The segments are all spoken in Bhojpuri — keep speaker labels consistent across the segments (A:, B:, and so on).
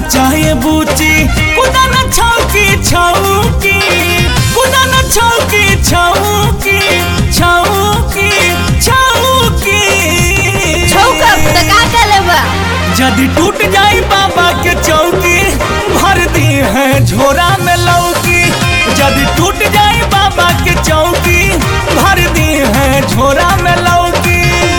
A: चाहे बूची कुदा न छौकी छौकी कुदा न छौकी छौकी छौकी छौकी
B: छौका त का करे बा
A: यदि टूट जाई बाबा के चौकी भर दी है झोरा में लौकी यदि टूट जाई बाबा के चौकी भर दी है झोरा में लौकी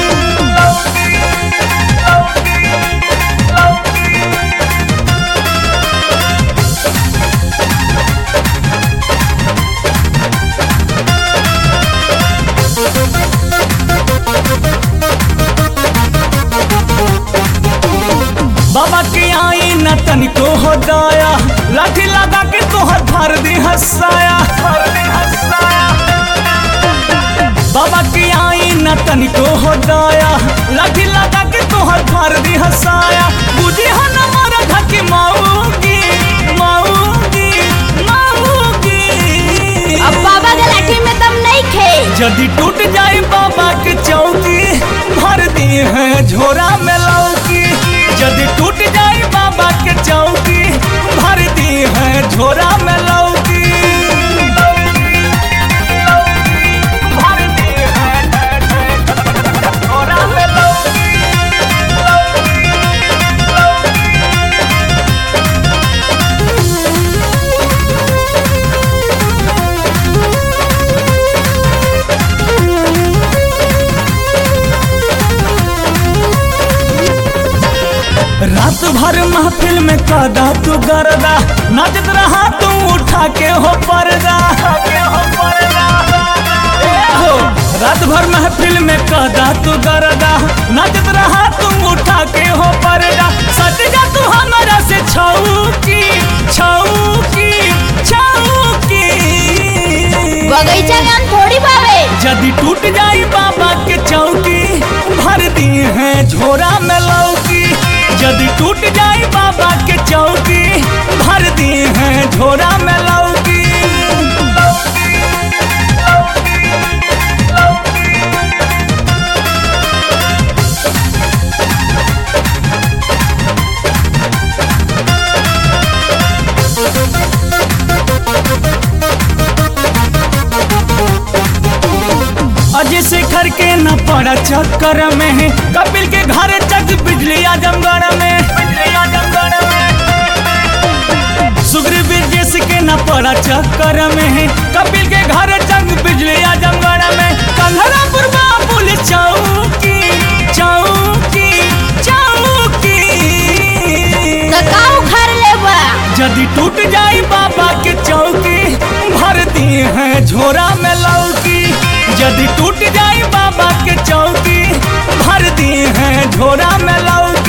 A: बाबा के आई न तनिको हो दाया लाठी लगा के तोहर भर दी हंसाया बाबा के आई न तनिको हो दाया लाठी लगा के तोहर भर दी हंसाया बुझी हो न मारा धके माऊगी माऊगी माऊगी
B: अब बाबा के लाठी में दम नहीं खे
A: यदि टूट जाए बाबा के चौकी भर दी है झोरा में लौकी यदि टूट जाए बाबा के चौकी भर दी है झोरा में लौकी भर दी है झोरा में लौकी रात भर महफिल में कादा तू गरदा नाचत रहा तू उठा के हो पर्दा ए हो, रात भर महफिल में कादा तू गरदा नाचत रहा तू उठा के हो पर्दा सट जा तू हमारा से छौकी छौकी छौकी
B: बगीचा में हम थोड़ी बावे
A: यदि टूट जाई बाबा के चौकी भर दी है झोरा में लौकी यदि टूट जाई बाबा के चौकी भर दी है झोरा में लौकी अजय शेखर के न पड़ा चक्कर में है कपिल के घर चक बिजली आजमगढ़ में बिजली आजमगढ़ में सुग्रीव ब्रजेश के न पड़ा चक्कर में है कपिल के घर चक बिजली आजमगढ़ में कंधरा पुरबा पुलिस चौकी चौकी चौकी
B: त का उखाड़ ले बा
A: यदि टूट जाई बाबा के चौकी भर दी है झोरा में लौकी यदि टूट जाई बाबा के चौकी भर दी है झोरा में लौकी